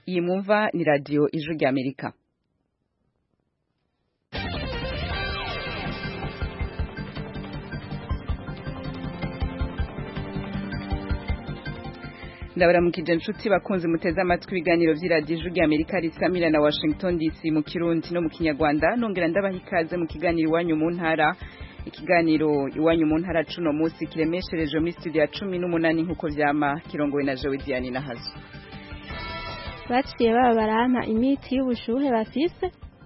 iyi mwumva ni radiyo ijwi ry'amerika ndabaramukije inshuti bakunze muteze amatwi ibiganiro by'iradiyo ijwi ry'amerika risamira na washington dc mu kirundi no mu kinyarwanda nongera ndabaha ikaze mu kiganiro iwanyu mu ntara ikiganiro iwanyu mu ntara cuno munsi kiremeshereje muri studio ya cumi n'umunani nk'uko vyama kirongowe na jewe diane na hazo baciye baba barampa imiti y'ubushuhe bafise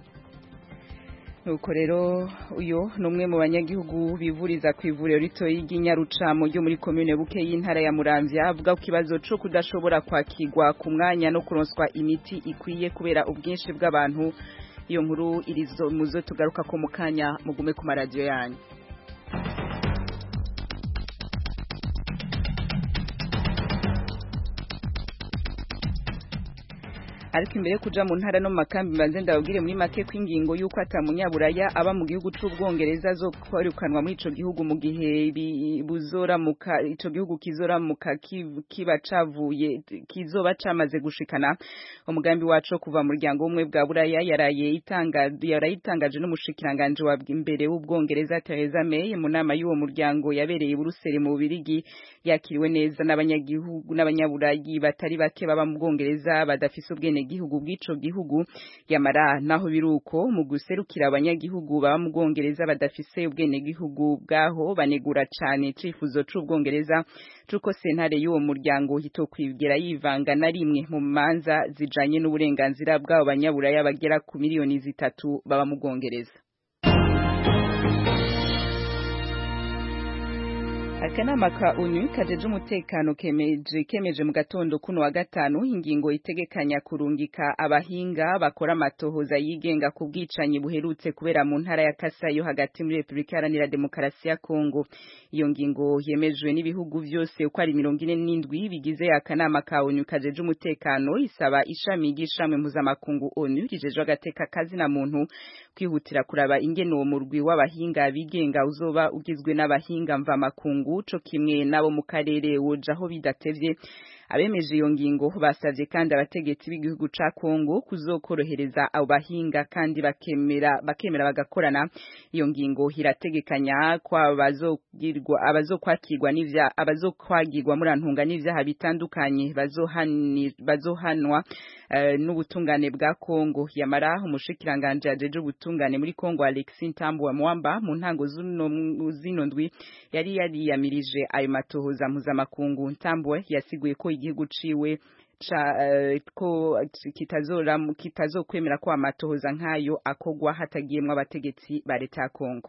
nuko rero uyu ni umwe mu banyagihugu bivuriza ku ivuriro ritoyi ry'inyarucamo ryo muri komine buke y'intara ya muramvya avuga ku kibazo co kudashobora kwakirwa ku mwanya no kuronswa imiti ikwiye kubera ubwinshi bw'abantu iyo nkuru irizo muzo tugaruka ko mu kanya mugume ku maradiyo yanyu ariko imbere yo kuja mu ntara no mu makambi mbanze ndababwire muri make ko ingingo y'uko ata munyaburaya aba mu gihugu c'ubwongereza zo kwirukanwa muri ico gihugu mu gihe buzoramuka ico gihugu kizoramuka kiba cavuye kizoba camaze gushikana umugambi wacu kuva mu muryango w'umwe bwa buraya yaraye itangaje n'umushikiranganje wa imbere w'ubwongereza Theresa May mu nama y'uwo muryango yabereye i Buruseli mu Bubirigi yakiriwe neza n'abanyagihugu n'abanyaburayi batari bake baba mu bwongereza badafise ubwene gihugu bw'ico gihugu yamara naho biruko mu guserukira abanyagihugu baba mu bwongereza badafise ubwene gihugu bwaho banegura cane cifuzo c'ubwongereza cuko sentare y'uwo muryango hitokwigera yivanga na rimwe mu manza zijanye n'uburenganzira bw'abo banyaburaya bagera ku miliyoni zitatu baba mu bwongereza akanama ka onu kajeje umutekano kemeje kemeje mu gatondo kuno wa gatanu ingingo itegekanya kurungika abahinga bakora amatohoza yigenga ku bwicanyi buherutse kubera mu ntara ya Kasai yo hagati muri Republika Iharanira Demokarasi ya Kongo iyo ngingo yemejwe n'ibihugu vyose uko ari mirongo ine n'indwi bigize akanama ka onu kajeje umutekano isaba ishami ry'ishamwe mpuzamakungu onu rijejwe agateka kazi na muntu kwihutira kuraba ingene uwo murwi w'abahinga bigenga uzoba ugizwe n'abahinga mvamakungu co kimwe nabo mu karere wojaho bidatevye abemeje iyo ngingo basavye kandi abategetsi b'igihugu ca Kongo kuzokorohereza abo bahinga kandi bakemera bakemera bagakorana iyo ngingo irategekanya kwa bazogirwa abazokwakirwa n'ivya abazokwagirwa muri antunga n'ivyaha bitandukanye bazohanwa uh, n'ubutungane bwa Kongo yamara umushikiranganje ajeje ubutungane muri Kongo Alexis Ntambwe Mwamba mu ntango zino ndwi yari yariyamirije ayo matohoza mpuzamakungu Ntambwe yasiguye ko igihugu ciwe ca uh, ko kitazora kitazokwemera ko amatohoza nkayo akogwa hatagiyemwe abategetsi ba leta ya Kongo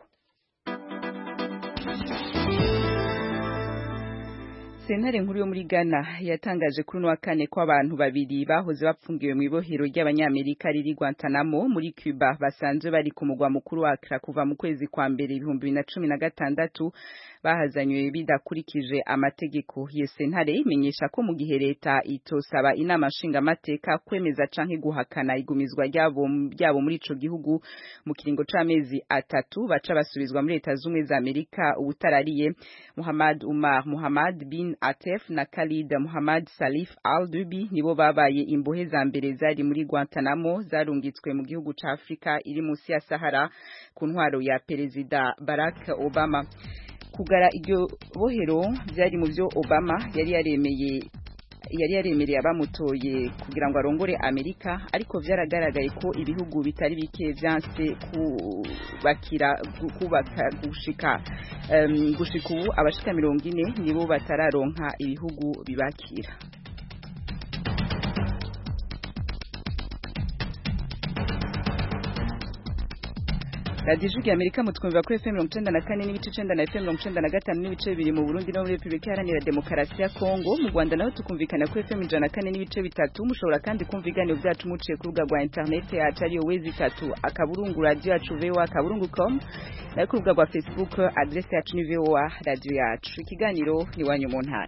Sentare nkuru yo muri Ghana yatangaje kuri no wa kane ko abantu babiri bahoze bapfungiwe mu ibohero ry'abanyamerika riri Guantanamo muri Cuba basanzwe bari ku mugwa mukuru wa Accra kuva mu kwezi kwa mbere ibihumbi bibiri na cumi na gatandatu bahazanywe bidakurikije amategeko iyo sentare imenyesha ko mu gihe leta itosaba inama nshingamateka kwemeza canke guhakana igumizwa ryabo ryabo muri ico gihugu mu kiringo c'amezi atatu baca basubizwa muri leta z'umwe za Amerika ubutarariye Muhammad Umar Muhammad bin Atef na Khalid Muhammad Salif Al-Dubi nibo babaye imbohe za mbere zari muri Guantanamo zarungitswe mu gihugu ca Afrika iri musi ya Sahara ku ntwaro ya Perezida Barack Obama kugara iryo bohero byari mu byo Obama yari yaremeye yari yaremereye abamutoye kugira ngo arongore Amerika ariko vyaragaragaye ko ibihugu bitari bike vyanse kubakira kubaka gushika um, gushika ubu abashika mirongo ine nibo batararonka ibihugu bibakira radiyo ijwi amerika mutwumva kuri fm mirongo icenda na kane n'ibice icenda na fm mirongo icenda na gatanu n'ibice bibiri mu burundi no muri repubulika iharanira demokarasi ya kongo mu rwanda naho tukumvikana kuri fm ijana na kane n'ibice bitatu mushobora kandi kumva ibiganiro byacu muciye ku rubuga rwa interineti yacu ariyo wezi itatu akaburungu radiyo yacu voa akaburungu com nayo ku rubuga rwa facebook adresi yacu ni voa radiyo yacu ikiganiro ni iwanyu mu ntara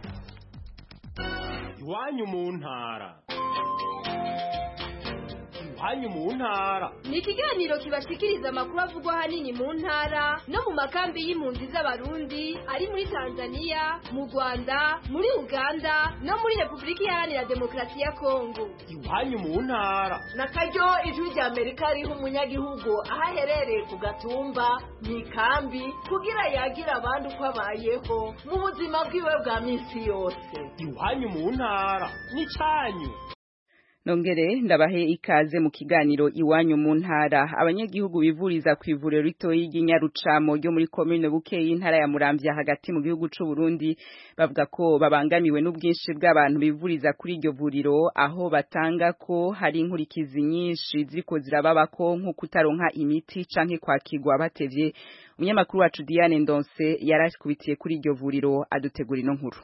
iwanyu mu ntara iwanyu mu ntara ni ikiganiro kibashikiriza amakuru avugwa ahanini mu ntara no mu makambi y'impunzi z'abarundi ari muri tanzania mu rwanda muri uganda no muri repubulika iharanira demokarasi ya kongo iwanyu mu ntara na karyo ijwi rya amerika riha umunyagihugu aho aherereye ku gatumba mu ikambi kugira yagire abandi uko abayeho mu buzima bwiwe bwa minsi yose iwanyu mu ntara n'icyanyu Nongere ndabahe ikaze mu kiganiro iwanyu mu ntara abanyagihugu bivuriza ku ivuriro ritoyi ry'Inyarucamo ryo muri commune Bukeye intara ya Muramvya hagati mu gihugu c'u Burundi bavuga ko babangamiwe n'ubwinshi bw'abantu bivuriza kuri iryo vuriro aho batanga ko hari inkurikizi nyinshi ziko zirababako nko kutaronka imiti canke kwakirwa batevye umunyamakuru wacu Diane Ndonse yarashikubitiye kuri iryo vuriro adutegura ino nkuru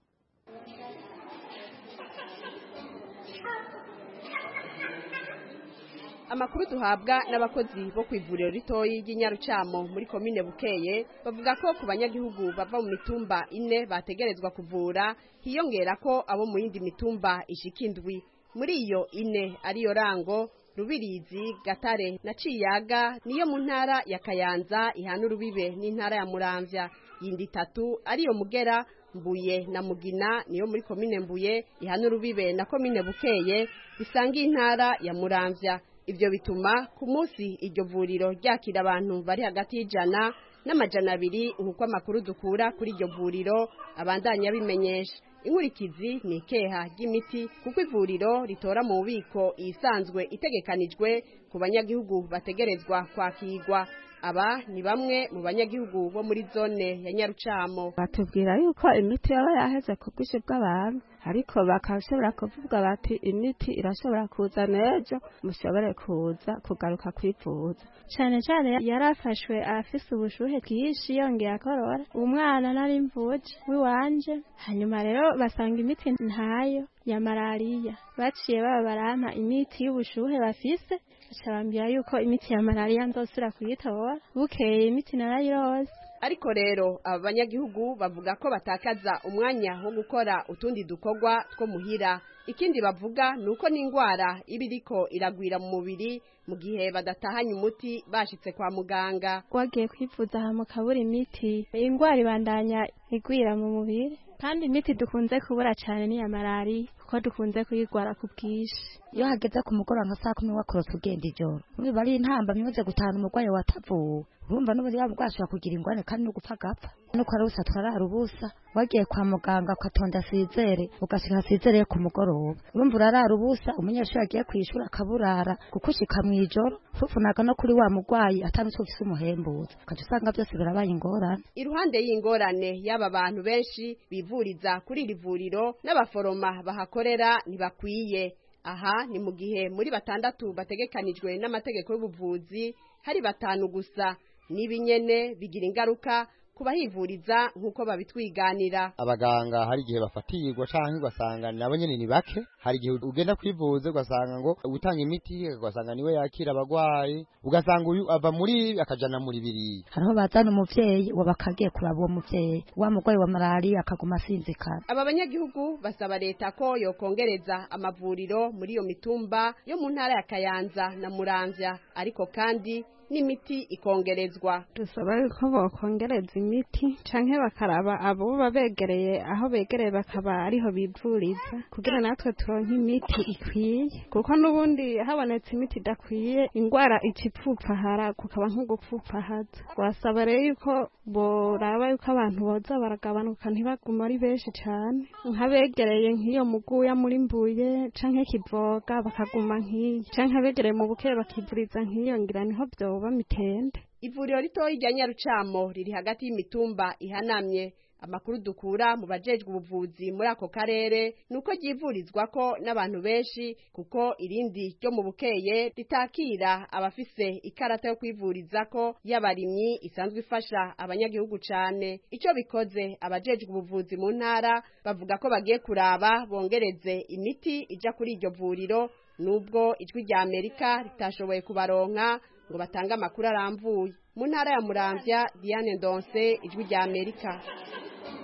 amakuru duhabwa n'abakozi bo ku ivuriro ritoyi ry'inyarucamo muri komine bukeye bavuga ko ku banyagihugu bava mu mitumba ine bategerezwa kuvura hiyongera ko abo mu yindi mitumba ishika indwi muri iyo ine ariyo rango rubirizi gatare na ciyaga niyo mu ntara ya kayanza ihana urubibe n'intara ya muramvya yindi itatu ariyo mugera mbuye na mugina niyo muri komine mbuye ihana urubibe na komine bukeye bisangiye intara ya muramvya ibyo bituma ku munsi iryo vuriro ryakira abantu bari hagati y'ijana n'amajana abiri nk'uko amakuru dukura kuri iryo vuriro abandanya bimenyesha inkurikizi ni ikeha ry'imiti kuko ivuriro ritora mu bubiko isanzwe itegekanijwe ku banyagihugu bategerezwa kwakirwa aba ni bamwe mu banyagihugu bo muri zone ya nyarucamo batubwira yuko imiti yaba yaheze ku bwinshi bw'abantu ariko bakashobora kuvuga bati imiti irashobora kuza n'ejo mushobore kuza kugaruka kwivuza cyane cyane yarafashwe afise ubushuhe bwinshi yongeye akorora umwana nari mvuje w'iwanje hanyuma rero basanga imiti ntayo ya malariya baciye baba barampa imiti y'ubushuhe bafise bambwira yuko imiti ya malariya nzosubira kuyitora bukeye imiti narayirose ariko rero aba banyagihugu bavuga ko batakaza umwanya wo gukora utundi dukorwa two muhira ikindi bavuga ni uko n'indwara iba iriko iragwira mu mubiri mu gihe badatahanye umuti bashitse kwa muganga wagiye kwivuza aha mukabura imiti indwara ibandanya igwira mu mubiri kandi imiti dukunze kubura cyane ni iya malariya kuko dukunze kuyigwara ku bwinshi iyo hageze ku mugoroba nka saa kumi wakorose ugenda ijoro niba ari intamba mwibuze gutahana umurwayi watavuwe urumva n'ubundi yaba bwashobora kugira ingwane kandi no gupfa agapfa nuko ari ubusa turarara ubusa wagiye kwa muganga ugatonda asizere ugashika asizere ku mugoroba urumva urarara ubusa umunyeshuri agiye kwishura akaburara kuko ushika mw'ijoro fufunaga no kuri wa murwayi atanutse ufise umuhembuza ukaca usanga byose birabaye ingorane iruhande y'ingorane y'aba bantu benshi bivuriza kuri iri vuriro n'abaforoma bahakorera ntibakwiye aha ni mu gihe muri batandatu bategekanijwe n'amategeko y'ubuvuzi hari batanu gusa n'ibinyene bigira ingaruka kubahivuriza nk'uko babitwiganira abaganga hari igihe bafatirwa canke ugasanga nabo nyene ni bake hari igihe ugenda kwivuza ugasanga ngo utanga imiti ugasanga niwe yakira abagwayi ugasanga uyu ava muri akajana muri biriya hariho bazana umuvyeyi waba akagiye kuraba uwo muvyeyi wa murwayi wa malariya akaguma asinzikana aba banyagihugu basaba leta ko yokongereza amavuriro muri iyo mitumba yo mu ntara ya kayanza na muramvya ariko kandi n'imiti ikongerezwa dusaba yuko bokongereza imiti canke bakaraba abo babegereye aho begereye bakaba ariho bivuriza kugira natwe turonke imiti ikwiye kuko n'ubundi habonetse imiti idakwiye ingwara icipfupfahara kukaba nko gupfupfahaza wasaba rero yuko boraba yuko abantu boza baragabanuka ntibaguma ari benshi cane nk'abegereye nk'iyo muguya muri mbuye canke kivoga bakaguma nk'iyi canke abegereye mu bukeye bakivuriza nk'iyo ngira niho vyoba mitende ivuriro ritoyi rya nyarucamo riri hagati y'imitumba ihanamye amakuru dukura mu bajejwe ubuvuzi muri ako karere nuko ryivurizwako n'abantu benshi kuko irindi ryo mu bukeye ritakira abafise ikarata yo kwivurizako y'abarimyi isanzwe ifasha abanyagihugu cane ico bikoze abajejwe ubuvuzi mu ntara bavuga ko bagiye kuraba bongereze imiti ija kuri iryo vuriro nubwo ijwi rya amerika ritashoboye kubaronka ngo batange amakuru aramvuye mu ntara ya muramvya diane ndonse ijwi rya amerika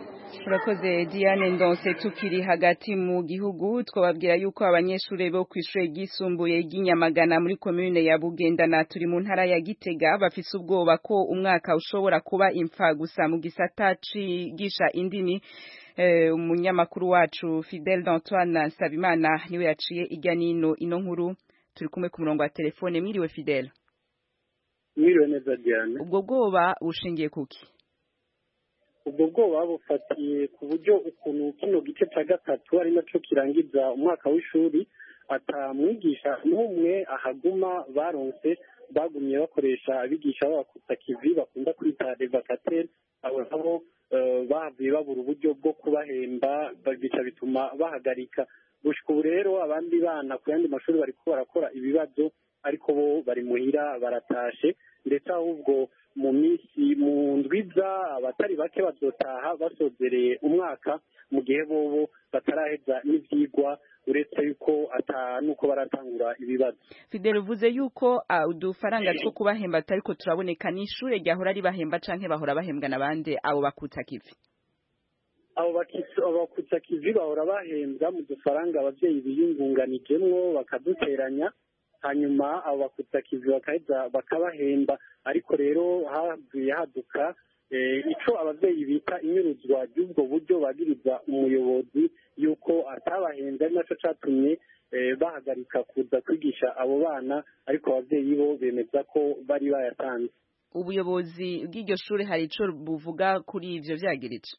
urakoze diane ndonse tukiri hagati mu gihugu twababwira yuko abanyeshuri bo ku ishuri ryisumbuye ry'inyamagana muri komune ya bugendana turi mu ntara ya gitega bafise ubwoba ko umwaka ushobora kuba imfa gusa mu gisata cigisha indimi umunyamakuru wacu fidel d'antoine nsabimana niwe yaciye ijya n'ino ino nkuru turi kumwe ku murongo wa telefone mwiriwe fidel mwiriwe neza diane ubwo bwoba bushingiye kuki ubwo bwoba bufatiye ku buryo ukuntu kino gice cya gatatu ari nacyo kirangiza umwaka w'ishuri atamwigisha n'umwe ahaguma baronse bagumye bakoresha abigisha b'abakutsa kivi bakunda kwita revakateri abo nabo bahavuye babura uburyo bwo kubahemba bica bituma bahagarika gushika ubu rero abandi bana ku yandi mashuri bariko barakora ibibazo ariko bo bari muhira baratashe ndetse ahubwo mu minsi mu ndwiza abatari bake bazotaha basozereye umwaka mu gihe bobo bataraheza n'ivyigwa uretse yuko ata nuko baratangura ibibazo fidele uvuze yuko uh, udufaranga two kubahemba tutariko turaboneka ni ishure ryahora ribahemba canke bahora bahembwa n'abandi abo bakutsa kivi abo bakutsa kivi bahora bahembwa mu dufaranga abavyeyi biyungunganijemwo bakaduteranya hanyuma abo bakutsa kivi bakaheza bakabahemba ariko rero havuye haduka ico abavyeyi bita inyuruzwa ry'ubwo buryo bagiriza umuyobozi yuko atabahenze ari naco catumye bahagarika kuza kwigisha abo bana ariko abavyeyi bo bemeza ko bari bayatanze ubuyobozi bw'iryo shuri hari ico buvuga kuri ivyo vyagirije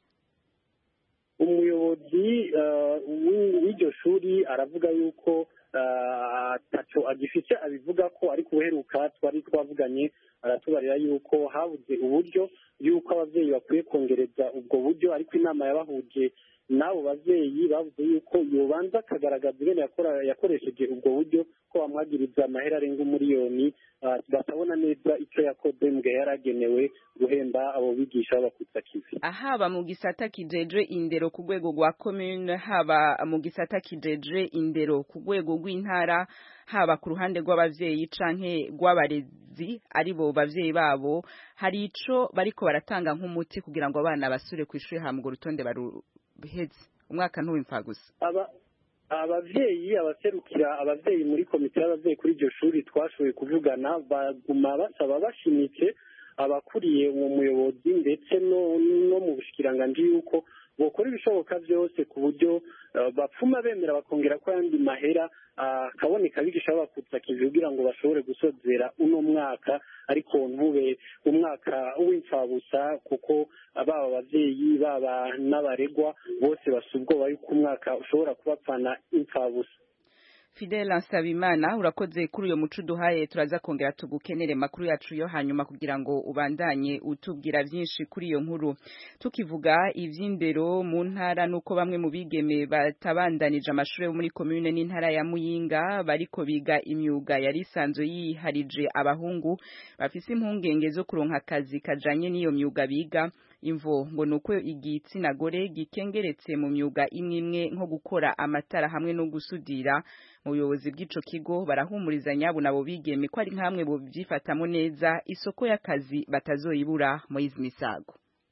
umuyobozi w'iryo shuri aravuga yuko ataco agifise abivuga ko ariko uheruka twari twavuganye aratubarira yuko habuze uburyo yuko abavyeyi bakwiye kongereza ubwo buryo ariko inama yabahuje n'abo bavyeyi bavuze yuko yobanza akagaragaza ingene yakoresheje ubwo buryo ko bamwagiriza amahera arenga umuriyoni batabona neza icyo yakoze mu gihe yari agenewe guhemba abo bigisha b'abakutsa kivi haba mu gisata kijejwe indero ku rwego rwa commune haba mu gisata kijejwe indero ku rwego rw'intara haba ku ruhande rw'abavyeyi canke rw'abarezi ari bo bavyeyi babo hari ico bariko baratanga nk'umuti kugira ngo abana basure ku ishuri hambwa urutonde baruheze umwaka ntuwimfa gusa aba abavyeyi abaserukira abavyeyi muri komite y'abavyeyi kuri iryo shuri twashoboye kuvugana baguma basaba bashimitse abakuriye uwo muyobozi ndetse no no mu bushikiranganji yuko bokora ibishoboka byose ku buryo bapfuma bemera bakongera ko ayandi mahera akaboneka abigisha babakutsa kivi kugira ngo bashobore gusozera uno mwaka ariko ntube umwaka w'imfabusa kuko baba abavyeyi baba n'abaregwa bose basa ubwoba yuko umwaka ushobora kubapfana imfabusa Fidel Nsabimana urakoze kuri uyo muco duhaye turaza kongera tugukenere makuru yacu yo hanyuma kugira ngo ubandanye utubwira byinshi kuri iyo nkuru tukivuga ivy'indero mu ntara nuko bamwe mu bigeme batabandanije amashuri muri commune n'intara ya Muyinga bariko biga imyuga yari isanzwe yiharije abahungu bafise impungenge zo kuronka akazi kajanye n'iyo myuga biga imvo ngo nuko igitsina gore gikengeretse mu myuga imwe imwe nko gukora amatara hamwe no gusudira mu buyobozi bw'ico kigo barahumuriza nyabo nabo bigeme ko ari nkamwe bo byifatamo neza isoko y'akazi batazoyibura mu izi misago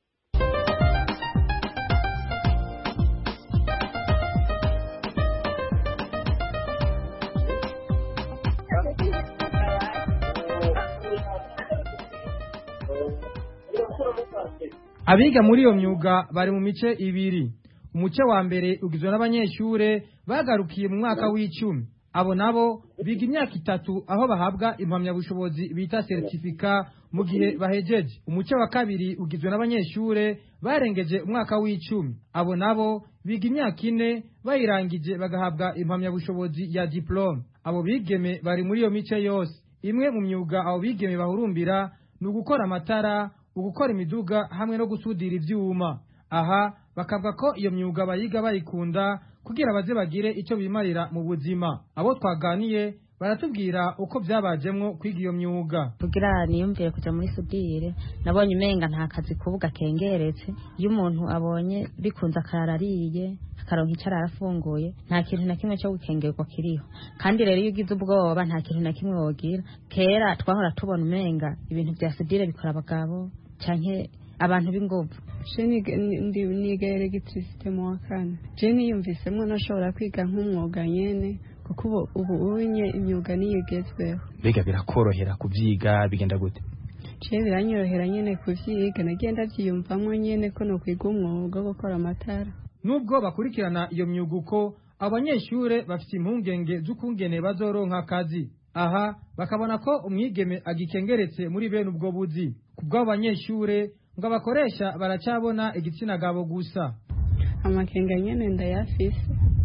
abiga muri iyo myuga bari mu mice ibiri umuce wa mbere ugizwe n'abanyeshure bagarukiye mu mwaka w'icumi abo nabo biga imyaka itatu aho bahabwa impamyabushobozi bita seritifika mu gihe bahejeje umuce wa kabiri ugizwe n'abanyeshure barengeje umwaka w'icumi abo nabo biga imyaka ine bayirangije bagahabwa impamyabushobozi ya diplome abo bigeme bari muri iyo mice yose imwe mu myuga abo bigeme bahurumbira ni ugukora amatara ugukora imiduga hamwe no gusudira ivyuma aha bakavuga ko iyo myuga bayiga bayikunda kugira baze bagire icyo bimarira mu buzima abo twaganiye baratubwira uko byabajemwo kwiga iyo myuga kugira niyumvire kuja muri sudire nabonye umenga nta kazi kubuga kengeretse iyo umuntu abonye bikunze akarara ariye akaronka icyo arara afunguye nta kintu na kimwe cyo gukengerwa kiriho kandi rero iyo ugize ubwoba nta kintu na kimwe wogira kera twahora tubona umenga ibintu vya sudire bikora abagabo canke abantu b'inguvu je niga- ni- ndi- niga elegitirisite mu wa kane je niyumvisemo nashobora kwiga nk'umwuga nyene kuko ubu ubu unye imyuga niyo igezweho mbega birakorohera kubyiga bigenda gute je biranyorohera nyene kuvyiga nagiye ndavyiyumvamwo nyene ko nokwiga umwuga wo gukora amatara nubwo bakurikirana iyo myuga uko abanyeshure bafite impungenge z'ukungene bazoronka akazi aha bakabona ko umwigeme agikengeretse muri bene ubwo buzi ku bw'abo banyeshure ngo abakoresha baracabona igitsina gabo gusa amakenga nyene ndayafise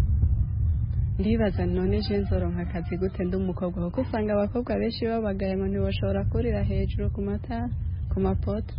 ndibaza none je nzoronka akazi gute ndi umukobwa kuko usanga abakobwa benshi babagaye ngo ntibashobora kurira hejuru ku matara ku mapoto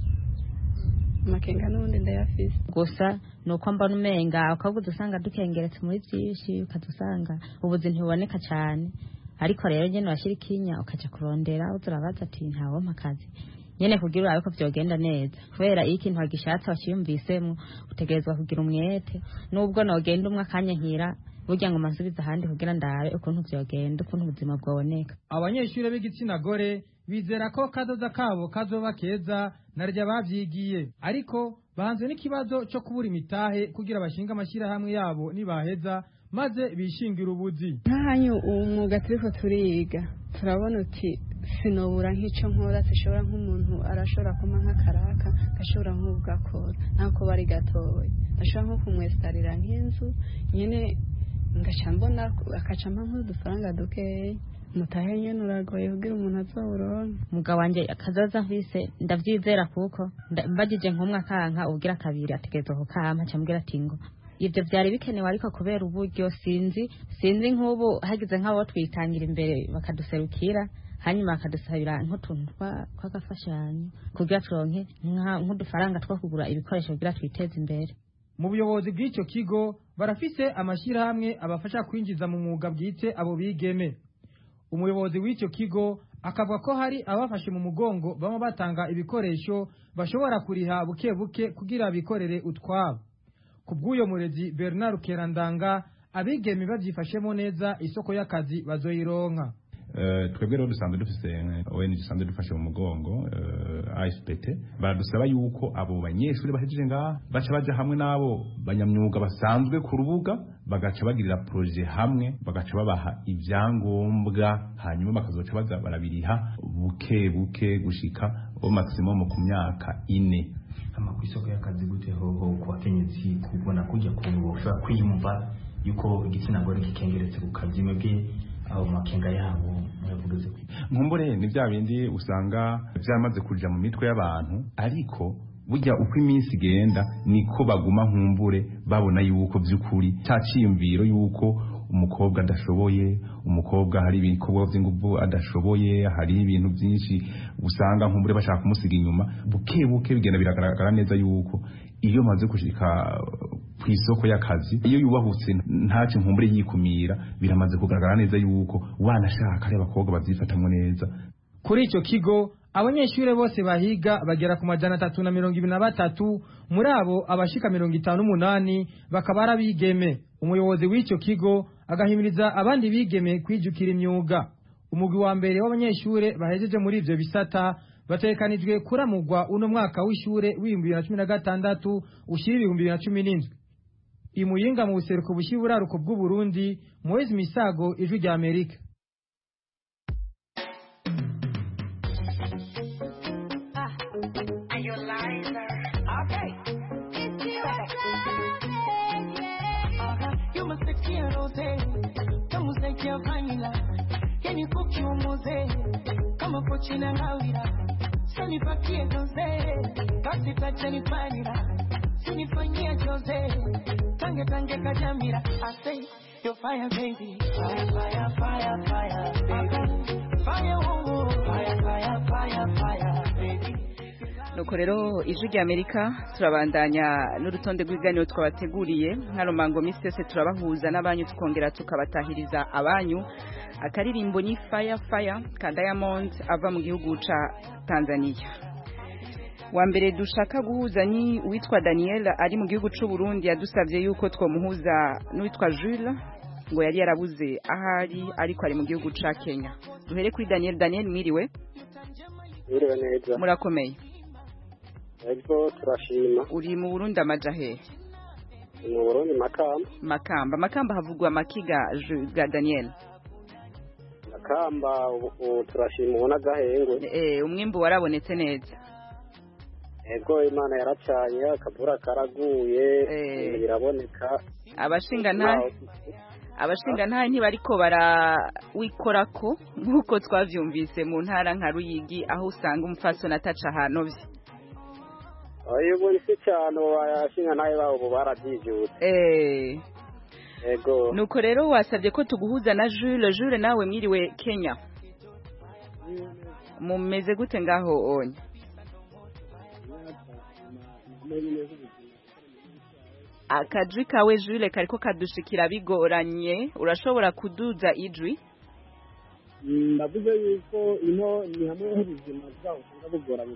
amakenga n'ubundi ndayafise gusa ni uko mbona umenga ukaba usanga dukengeretse muri byinshi ukaza usanga ubuzi ntibuboneka cyane ariko rero nyine washyira ikinya ukajya kurondera uza urabaza ati ntawompa akazi nyine kugira urabe ko byogenda neza kubera iyo ikintu wagishatse wakiyumvisemo utegerezwa kugira umwete nubwo nogenda umwe akanya nkira burya ngo masubize ahandi kugira ndabe ukuntu byogenda ukuntu ubuzima bwaboneka abanyeshure b'igitsina gore bizera ko kazoza kabo kazoba keza narya bavyigiye ariko bahanzwe n'ikibazo co kubura imitahe kugira bashinga amashirahamwe yabo nibaheza maze bishingira ubuzi nk'ahanyu uwo mwuga turiko turiga turabona uti sinobura nk'ico nkora sishobora nk'umuntu arashobora kuma nk'akaraka gashobora nk'ubwakora ntako bari gatoya ashobora nko kumwesitarira nk'inzu nyene ngaca mbona akaca mpa nk'udufaranga dukeya mutahe nyene uragoye kugira umuntu azowuronke umugabo wanjye akazaza mfise ndavyizera kuko nda- mbagije nk'umwe akanka ubwira kabiri ategerezwa kukampa acambwira ati ngo ibyo byari bikenewe ariko kubera uburyo sinzi sinzi nk'ubu hagize nk'abo twitangira imbere bakaduserukira hanyuma bakadusabira nk'utuntu twa- tw'agafashanyo kugira turonke nka- nk'udufaranga two kugura ibikoresho kugira twiteze imbere mu buyobozi bw'icyo kigo barafise amashyirahamwe abafasha kwinjiza mu mwuga bwite abo bigeme umuyobozi w'icyo kigo akavuga ko hari abafashe mu mugongo baba batanga ibikoresho bashobora kuriha buke buke kugira bikorere utwabo ku bw'uyo murezi bernard kerandanga abigeme babyifashemo neza isoko y'akazi bazoyironka Eh, twebwe rero dusanzwe dufise eh, ONG dusanzwe dufashe mu mugongo eh, ASPT baradusaba yuko abo banyeshuri bahejeje ngaha baca baja hamwe n'abo banyamyuga basanzwe ku rubuga bagaca bagirira proje hamwe bagaca babaha ibyangombwa hanyuma bakazoca baza barabiriha buke buke gushika o maximum ku myaka ine ama ku isoko y'akazi gute hoho ku bakenyezi kubona kujya kuntu boshobora kwiyumva yuko igitsina gore kikengeretse ku kazi mwebwe aho mu makenga yabo mwavuze ko nkumbure ni bya bindi usanga byamaze kuja mu mitwe y'abantu ariko burya uko iminsi igenda niko baguma nkumbure babona yuko by'ukuri cya cyiyumviro yuko umukobwa adashoboye umukobwa hari ibikorwa by'ingufu adashoboye hari ibintu byinshi usanga nkumbure bashaka kumusiga inyuma buke buke bigenda biragaragara neza yuko iyo maze gushika ku isoko y'akazi iyo yubahutse ntace nkumbure yikumira biramaze kugaragara neza yuko wanashaka ari abakobwa babyifatamwo neza kuri icyo kigo abanyeshuri bose bahiga bagera ku majana atatu na mirongo ibiri na batatu muri abo abashika mirongo itanu n'umunani bakaba ari abigeme umuyobozi w'icyo kigo agahimiriza abandi bigeme kwijukira imyuga umugwi wa mbere w'abanyeshuri bahejeje muri ivyo bisata bategekanijwe kuramugwa uno mwaka w'ishure w'ibihumbi bibiri na cumi na gatandatu ushyira ibihumbi bibiri na cumi n'indwi imuyinga mu buseruko bushyira uburaruko bw'uburundi moise misago ijwi rya amerika You must take care of it. Kama usikia vanilla. Yani kuki umuze. Kama pochi na ngawira. Sani pakie doze. Kasi tacha ni panira. Sinifanyia doze. Tange tange kajamira. I say, you're fire baby. Fire, fire, fire, fire, baby. Fire, oh, oh. Fire, fire, fire, fire, baby. nuko rero ijwi rya amerika turabandanya n'urutonde rw'ibiganiro twabateguriye nka rumango minsi yose turabahuza n'abanyu tukongera tukabatahiriza abanyu akaririmbo ni faya faya ka diamond ava mu gihugu ca tanzania wa mbere dushaka guhuza ni uwitwa daniel ari mu gihugu c'u burundi yadusabye yuko twomuhuza n'uwitwa jules ngo yari yarabuze ahari ariko ari mu gihugu ca kenya duhere kuri daniel daniel mwiriwe Mwiriwe neza murakomeye ego turashima uri mu burundi amaja hehe mu burundi makamba makamba makamba havugwa amakiga Ju- ga daniel makamba ubu ubu turashima ubona agahengwe eh umwimbu warabonetse neza ego imana yaracanye akavura karaguye ibintu biraboneka abashinga ntahe abashinga ntahe ntibariko barawikorako nk'uko twavyumvise mu ntara nka ruyigi aho usanga umupfasoni ataca ahantu vye uyu ubu si cyane ubu abashinga nawe babo ubu barabyijutse eh ego nuko rero wasabye ko tuguhuza na Jules Jules nawe mwiriwe Kenya mumeze gute ngaho onye akajwi kawe Jules kariko kadushikira bigoranye urashobora kuduza ijwi ndavuze yuko ino ni hamwe h'ubuzima bwabo usanga bugoranye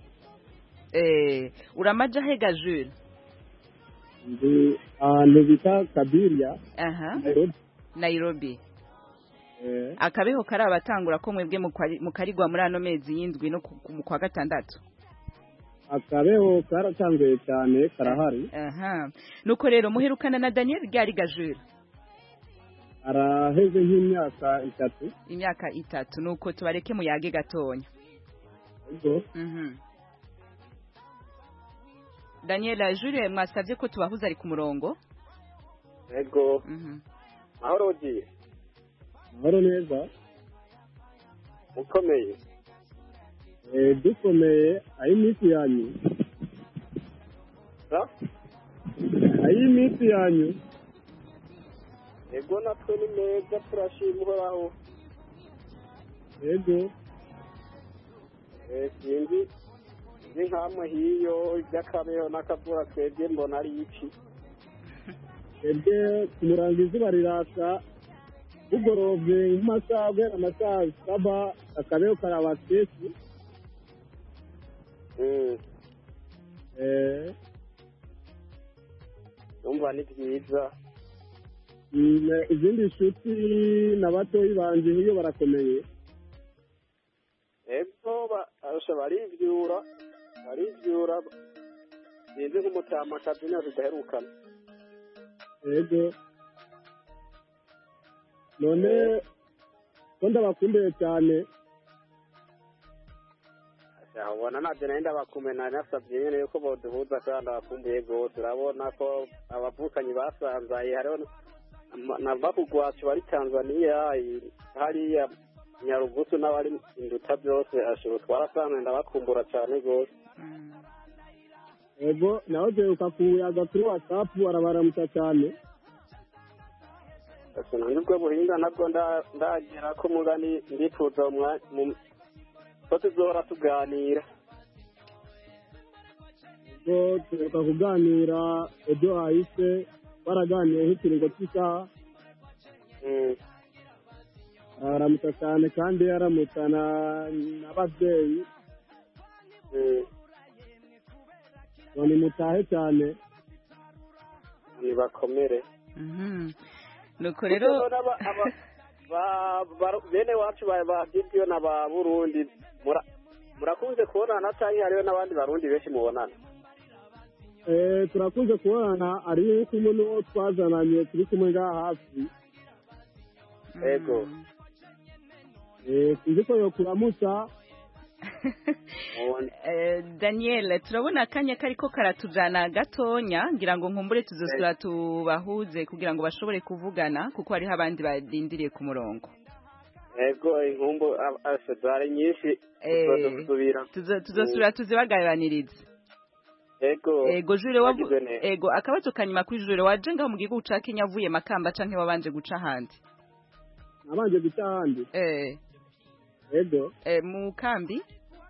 eh uramaja hega Jules ndi ahantu bita kabiria aha Nairobi. Nairobi Eh, akabeho karabatangura ko mwebwe mukwari- mukarigwa muri ano mezi y'indwi no ku- ku- kwa gatandatu akabeho karatanguye cyane karahari aha nuko rero muherukana na Daniel ryari gajura araheze nk'imyaka itatu imyaka itatu nuko tubareke muyage gatonya ubwo mhm Daniel Jure mwasabye ko tubahuza ari ku murongo ego mhm mahoro ugiye mahoro neza ukomeye Eh, dukomeye ay'iminsi yanyu sa ay'iminsi yanyu ego natwe ni meza turashima uhoraho yego Eh, sinzi ni nkamwe hiyo iby'akabeho n'akavura twebwe mbona ari iki twebwe ku murango izuba riraka bugorovye nk'amasaha guhera amasaha saba akabeho karaba kesi Mm, Eh, numva ni byiza mm, izindi nshuti na batoyi banje hiyo barakomeye ego ba- arusha barivyura barivyura sinzi nk'umutamakazi niyo tudaherukana yego none ko ndabakumbuye cyane Asha, ubona navyo nari ndabakumena nasavye nyene yuko boduhuza kandi abakumbuye gose urabona ko abavukanyi basanzaye hariho na- na bakugwacu bari tanzaniya i- hariya nyarugusu n'abari induta byose ashobora twarasanzwe ndabakumbura cane gose yego nawe duheruka kuyaga kuri watsapu arabaramutsa cyane Ese nanjye ubwo buhinga nabwo nda- ndagera ko mugani ndifuza umwa- mu- ko tuzohora tuganira ubwo duheruka kuganira ejo hahise baraganiye nk'ikiringo cy'isaha Mm. arabaramutsa cyane kandi yaramutsa na- n'ababyeyi Mm. ngo nimutahe cyane nibakomere mhm nuko rero Kuko n'aba- aba- ba- ba- bene wacu ba ba Gideon na ba Burundi mura- murakunze kubonana cyangwa hariho n'abandi barundi benshi mubonana Eh, turakunze kubonana ari kumwe n'uwo twazananye turi kumwe ngaha hafi ego Eh, sinzi ko yokuramutsa Eh, Daniel turabona akanya kariko karatujana gatonya ngira ngo nkumbure tuzosura tubahuze kugira ngo bashobore kuvugana kuko hariho abandi barindiriye ku murongo ego inkumbu a- ase zari nyinshi Eh, tuzosubira Tuzo- tuzosura tuzibaganiranirize ego ego jure wavu wagize neza. ego akabazo kanyuma kuri jure waje ngaho mu gihugu ca Kenya avuye makamba canke wabanje guca ahandi nabanje guca ahandi eh ego eh mu kambi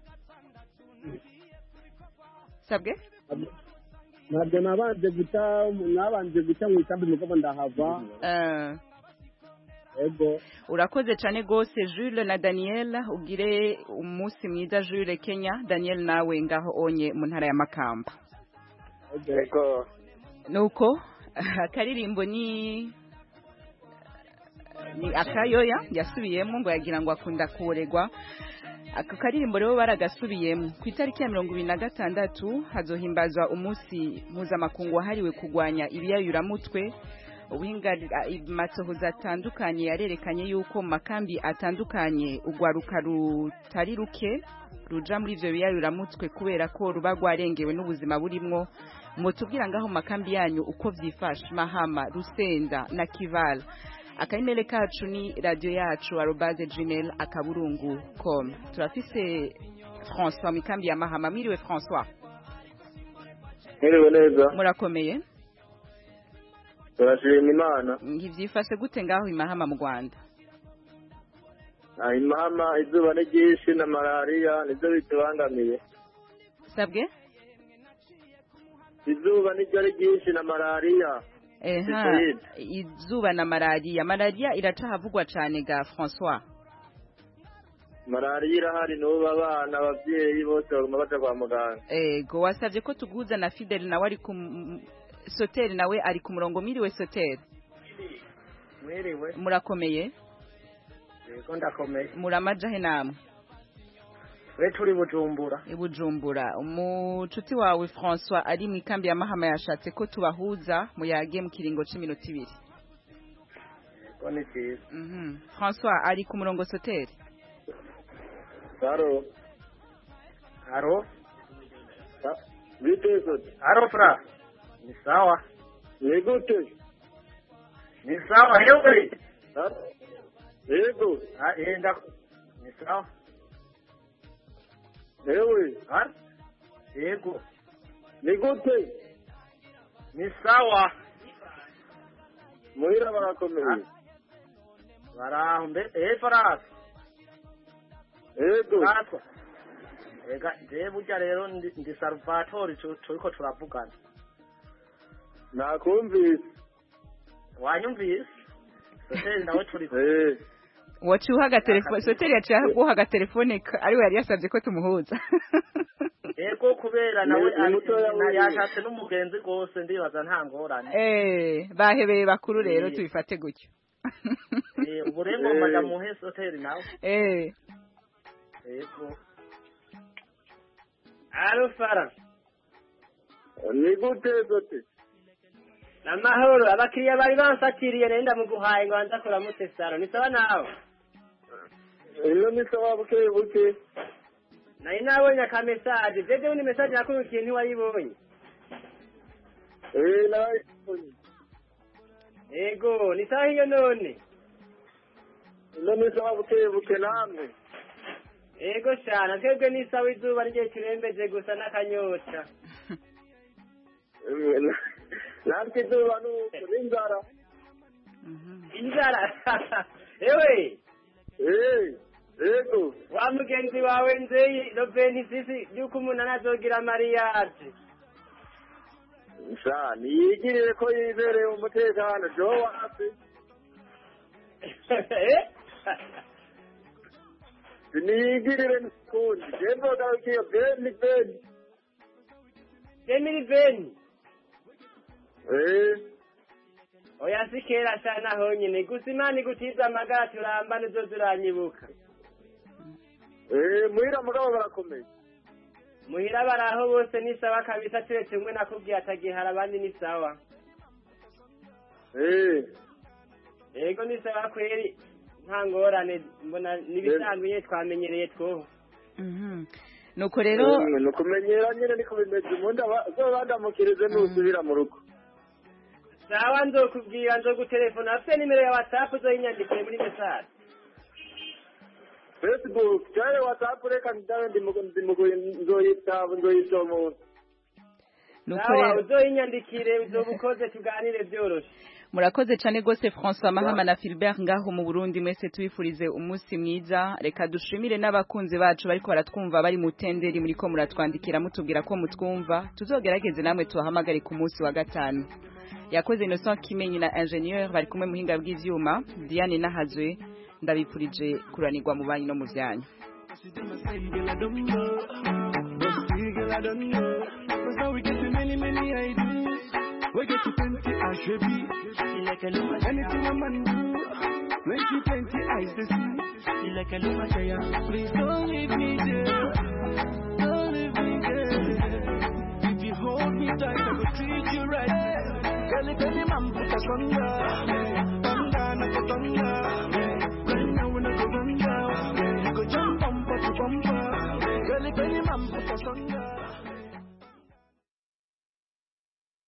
sabwe ntabwo nabanje guca nabanje guca mu ikambi mugabo ndahava eh ego urakoze cyane gose Jules na Daniel ugire umunsi mwiza Jules Kenya Daniel nawe ngaho onye mu ntara ya Makamba ego nuko akaririmbo ni ni akayoya yasubiyemo ngo yagira ngo akunda kuregwa ako karirimbo rero baragasubiyemo ku itariki ya mirongo ibiri na gatandatu hazohimbazwa umunsi mpuzamakungu wahariwe kurwanya ibiyayuramutwe amatohoza atandukanye yarerekanye yuko mu makambi atandukanye urwaruka rutari ruke ruja muri ivyo biyayuramutwe kubera ko ruba rwarengewe n'ubuzima burimwo mutubwira ngaho mu makambi yanyu uko vyifashe mahama rusenda na kivala akaimele kacu ni radio yacu arobaze gmail akaburungu com turafise françois mikambi ya mahama mwiriwe françois mwiriwe neza murakomeye turashima imana ntivyifashe gute ngaho imahama mu rwanda Ah, imahama izuba ni ryinshi na malariya nivyo bitubangamiye sabwe izuba niryo ari ryinshi na malariya eha Sicilide. izuba na malariya malariya iracahavugwa cane ga françois malariya irahari n'ubu abana abavyeyi bose baguma baja kwa muganga ego wasavye ko tuguza na fidel nawe ari ku m- soteri nawe ari ku murongo mwiriwe soteri mwiriwe murakomeye yego ndakomeye muramajahe namwe we turi bujumbura i bujumbura umucuti wawe françois ari mu ikambi ya mahama yashatse ko tubahuza muyage mu kiringo c'iminota ibiri yego ni vyiza Mhm. françois ari ku murongo soteri Haro. haro bite sote haro fra ni sawa ni gute ni sawa yewe yego Ah, eh, nda- ni sawa ewe Har? yego ni gute ni sawa muhira barakomeye baraho mbe eh farasi yego Fatwa. ega je burya rero ndi ndi salvatori tu- turiko turavugana nakumvise wanyumvise soteri nawe turi eh waciye uha agatelefone soteri yaciye aguha agatelefone ka- ariwe yari yasabye ko tumuhuza ego kubera nawe Ni- ni ari- mutoya na- wiwe. yashatse n'umugenzi rwose ndibaza nta ngorane Eh, bahebeye bakuru rero Eh. tubifate gutyo Eh, ubu rero ngomba nja muhe soteri nawe Eh, ego alo fara ni gute sote namahoro abakiriya bari bansatiriye nenda muguhaye ngo banza kuramutse saro ni sawa nawe ino ni sawa buke buke nari nabonye akamesaje jejewe ni mesaje nakurukiye ntiwayibonye eh nayibonye ego ni sawa hiyo none ino ni sawa buke buke namwe ego shana twebwe ni sawa izuba rye turembeje gusa n'akanyota Eh, na- natwe izuba nuko n'inzara inzara ewe eh yego wa mugenzi wawe nzeyi robeni sisi yuko umuntu anazogira mariyaje sha niyigirire ko yibereye umutekano jo wapi niyigirire n'ukundi je nzogarukiye beni beni demiri beni eh oya si kera shana honyine gusa imana igutiza amagara turamba nizo turanyibuka eh muhira mugabo barakomeye muhira baraho bose ni sawa kabisa turetse umwe nakubwiye atagihara abandi ni sawa eh yego ni sawa kweri nta ngorane mbona n'ibisanzwe twamenyereye two mhm. nuko rero ni ukumenyera nyine niko bimeze ubundi zobandamukirize nusubira mu rugo sawa nzokubwira nzogutelefona afite nimero ya whatsapp uzoyinyandikiye muri mesaje facebook cyangwa whatsapp reka ndawe nzoyitaba nzoyisoma nuko sawa rero uzoyinyandikire uzobukoze tuganire byoroshe murakoze cyane rwose François Mahama na Philbert ngaho mu Burundi mwese tubifurize umunsi mwiza reka dushimire n'abakunzi bacu bariko baratwumva bari mu tenderi muri ko muratwandikira mutubwira ko mutwumva tuzogerageze namwe tubahamagare ku munsi wa gatanu yakoze Innocent Kimenyi na ingénieur bari kumwe muhinga bw'ivyuma Diane Nahazwe ndabipurije kuranirwa mu banyi no mu vyanyu Girl, I don't know. But still, girl, I don't know. Cause now we get to many, many ideas. We get to plenty, I should be. Like a anything a man do. Plenty, plenty eyes to see. Feel like a little fire. Please don't leave me there. Don't leave me there. If you hold me tight, I will treat you right. Belly, belly, man, put us under.